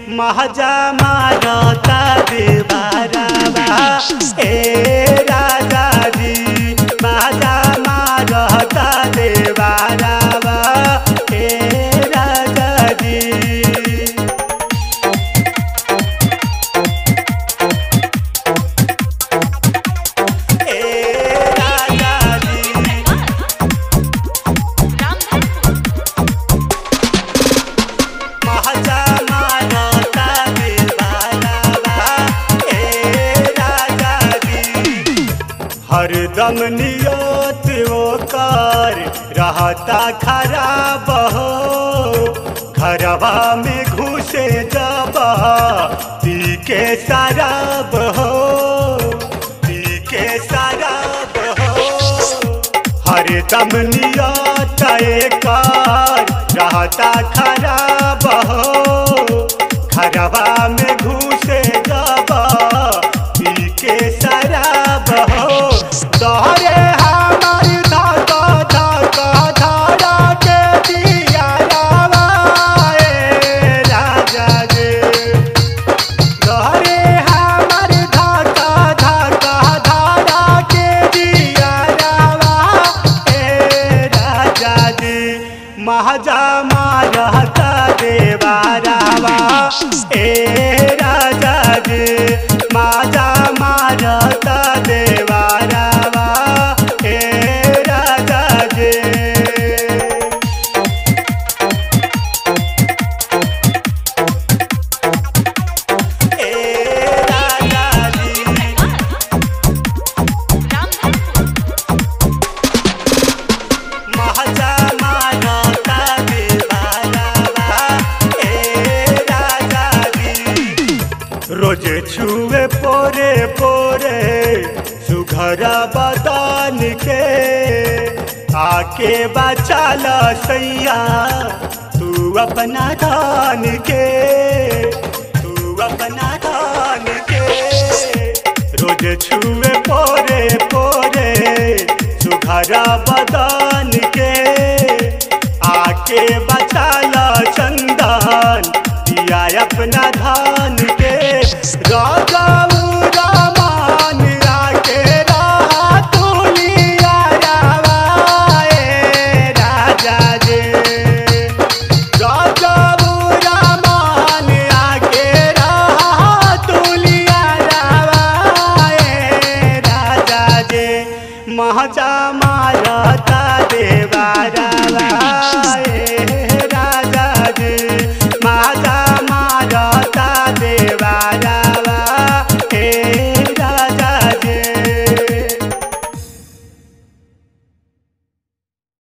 महाजा मारता देवारावा ए राजा जी महाजा मारता देवारावा ए राजा जी ए राजा जी महाजा मारता देवारावा ए राजा जी हरदम नियत ओकर रहता खराब हो घरवा में घुसे जब पी के शराब हो पी के शराब हो हरदम नियत एकर रहता खराब हो घरवा में घुसे जब पी के शराब हो तोहरे हमार धाका धाका धारा के दिया रावा ए राजा जी तोहरे हमार धाका धाका धारा के दिया रावा ए राजा जी महाजा मारता देवा रावा ए राजा जी महाजा मारता देवा रावा ए राजा जी ए राजा जी महाजा मारता देवारावा ए राजा जी रोज छुए पोरे पोरे सुघरा बदान के आके बचाल सैया तू अपना धान के तू अपना धान के रोज छुए पोरे पोरे सुघरा बदान के आके बचाल चंदन दिया अपना धान के राजा रामान आके रहा तुलिया रावा ए राजा जे राजा रामान आके रहा तुलिया रावा ए राजा जे महाजा मारता देवा रावा ए